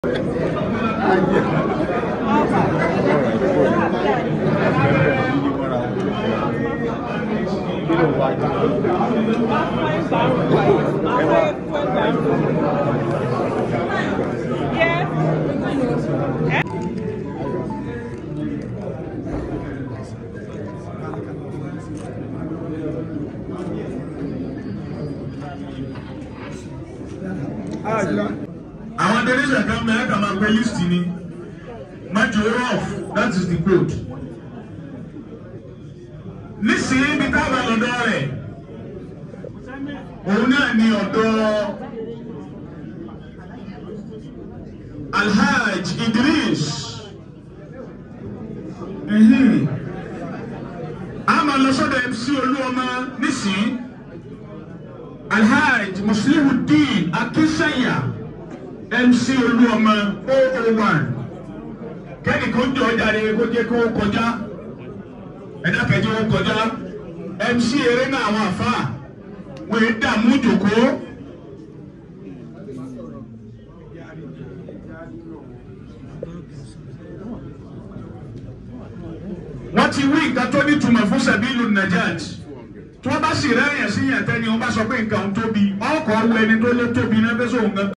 àwọn donation kan bẹ̀rẹ̀ kà máa pẹ́ list ni májò rough that is the code nísìnyí ibi táwọn lọ́dọ̀ rẹ̀ òun náà ni ọ̀dọ̀ Alhaj Idris mhm. a máa lọ sọ́dọ̀ MC Olúọmọ nísìnyí Alhaj Muslihuddin Akinsanya MC Olúọmọ 001 kẹ́ni kò jọ jáde kó jẹ́ kó kọjá ẹ̀dá kẹjọ ó kọjá MC eré náà àwọn àfa wọ́n yé dààmú jòkó. wọ́n ti wí nǹkan tó nítumọ̀ fún sẹ́bílù najat tí wọ́n bá sì rẹ́rìn sí yàn tẹ́ni wọ́n bá sọ pé nǹkan tóbi ọkọ̀ wọ ẹni tó lé tóbi náà fẹ́ sóhun gan.